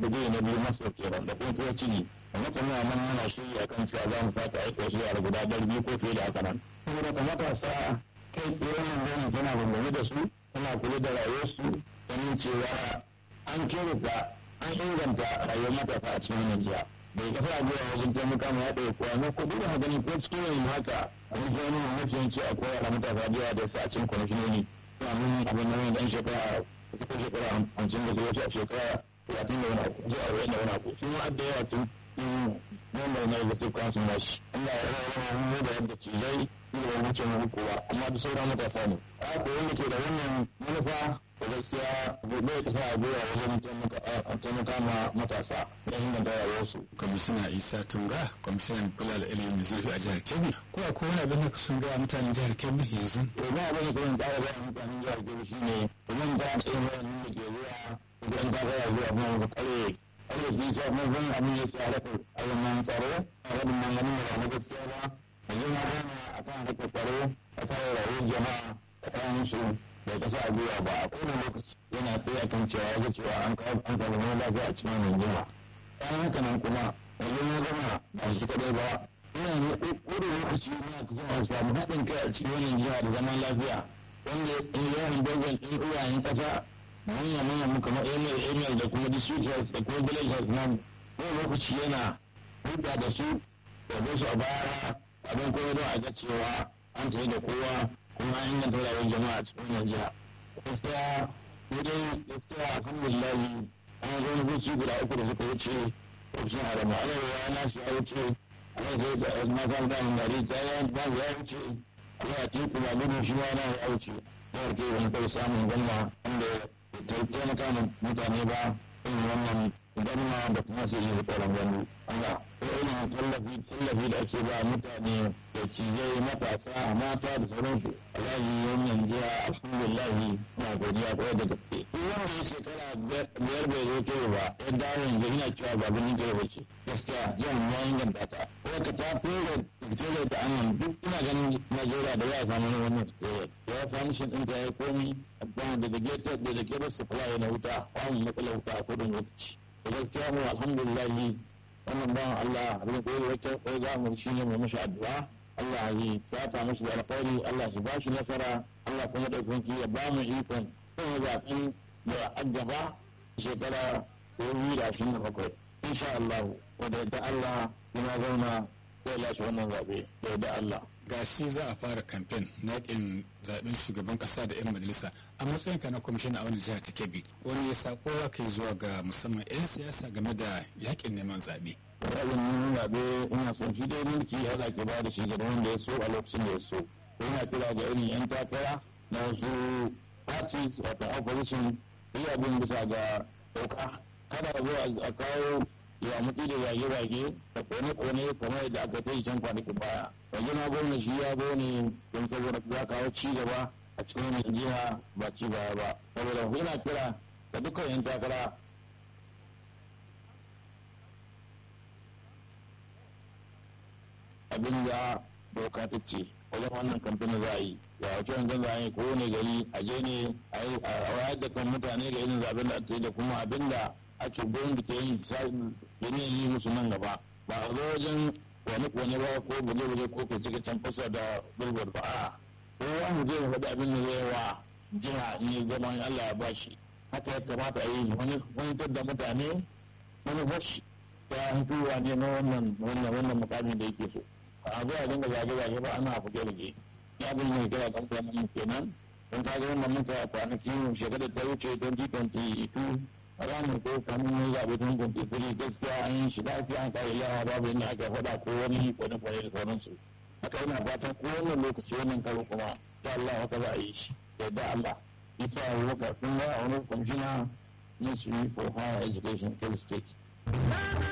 digiri na biyu masa kenan da kuma tuwa ciki amma kuma nan muna shirya kan cewa za mu sake aika wasu yara guda ɗari biyu ko fiye da haka nan saboda ka matasa kai tsaye wannan gwamnati tana bambame da su tana kula da rayuwarsu ganin cewa an kyautata an inganta rayuwar matasa a cikin wannan jiha bai kasa abuwa wajen taimaka ma ya ɗaya kuwa na kudu da gani ko cikin yanzu haka a wajen wani mafi yanci a kowa da matasa da yawa da sa a cikin kwamishinoni suna mun abin da wani dan shekara ko shekara hamsin da zuwa a shekara talatin da wani abu zuwa arba'in da wani abu su ma da yawa tun member na executive council na shi Allah ya rawa mu da yadda cizai da wani wuce mu kowa amma da sauran matasa ne a ko wanda ke da wannan manufa da gaskiya bai kasa a goya wajen taimaka ma matasa da inganta rayuwarsu. kwamishina isa tunga kwamishinan kula da ilimin zurfi a jihar kebbi ko a kowane abin da sun gaya mutanen jihar kebbi yanzu. to ba abin da kuma tsara gaya mutanen jihar kebbi shine domin ta da irin wayannan da ke zuwa idan ta gaya zuwa kuma ga kare kare fi sa mun san abin ya tsara ko ayyukan tsaro a wadin manganin da ba na gaskiya ba yanzu na gana a kan harkar tsaro a kan rayuwar jama'a a kan su bai kasa a gwiwa ba a kowane lokaci yana tsaye a kan cewa ga cewa an kawo an samu wani lafiya a cikin rundunar bayan haka nan kuma yanzu na gama ba shi kadai ba ina ne kowane lokaci na kusan a samu haɗin kai a cikin wannan jiha da zaman lafiya wanda in yawan dogon ɗin uwayen ƙasa manya manya mu kamar emir emir da kuma district health da kuma village health na kowane lokaci yana hulɗa da su da su a baya abin kuma don a ga cewa an tafi da kowa kuma an inganta rayuwar jama'a a cikin wannan jiha gaskiya mu dai gaskiya alhamdulillah an zo na guci guda uku da suka wuce ofishin haramu arewa na su ya wuce ana zai da matan da hangari ta yi ba ya wuce ana a teku ba gudu shi ma na ya wuce yawar ke wani kai samun gwamna wanda ta taimaka mutane ba in wannan gwamna da kuma su yi tsoron gwamna Allah irin tallafi tallafi da ake ba mutane da cijai matasa mata da sauransu alaji wannan jiya alhamdulillah na godiya kwarai da gaske duk wanda ya shekara biyar bai zo kewa ba ya dawo yanzu ina cewa ba birnin kewa ba ce gaskiya jihar ya inganta ta wadda ta fere fitare da annan duk ina ganin najeriya da ya samu wannan fitare ya famishin ɗin ta ya komi da da gated da da gated supply na wuta wani matsalar wuta a kudin lokaci da gaskiya mu alhamdulillah wannan bawan Allah abin koyi wata koyi za mu shi ne mai mashi addu'a Allah ya sata mashi da alkhairi Allah shi ba shi nasara Allah kuma da kunki ya ba mu ikon kuma zaɓen da aggaba shekara dubu da ashirin da bakwai insha Allah wanda da Allah yana zauna zai lashe wannan zaɓe da Allah. ga shi za a fara kamfen na yakin zaben shugaban kasa da 'yan majalisa a matsayin ka na kwamishina a wani jihar ta kebbi wani ya sako za ka yi zuwa ga musamman 'yan siyasa game da yakin neman zaɓe. Ra'ayin neman zaɓe ina son shi dai mulki Allah ke ba da shi ga wanda ya so a lokacin da ya so. Ina kira ga irin 'yan takara na wasu parties wato opposition yi abin bisa ga doka kada a zo a kawo ya mutu da zage-zage da kone-kone kamar yadda aka ta yi can kwanakin baya yanzu na gwamna shi ya zo ne don saboda za kawo ci gaba a cikin wannan jiha ba ci baya ba saboda yana kira da dukkan yan takara abin da doka ta ce wajen wannan kamfanin za a yi ga wace wanzan za a yi kowane gari a je ne a wayar da kan mutane ga irin zaben da ake da kuma abin da ake gurin da ke yin yanayin yi musu nan gaba ba a zo wajen wani kone ba ko buje-buje ko ka cika can fasa da bilbord ba a kowa mu zai faɗi abin da zai wa jiha in yi zama Allah ya bashi haka ya kamata a yi wani wani da mutane wani fashi ta hituwa ne na wannan wannan wannan mukamin da yake so a zo a dinga zage-zage ba ana fuke rage ya bin mai kira kan kwanan kenan don ka ga wannan muka kwanaki shekarar ta wuce 2022 ranar ko kamun ya zaɓe tun kwantifiri gaskiya an yi shi lafiya an kare yawa babu yadda aka faɗa ko wani kwane kwane da sauransu haka yana fatan ko wannan lokaci wannan karo kuma ya Allah haka za a yi shi yadda Allah isa abubakar kun ga a wani kwamishina ministry for higher education kebbi state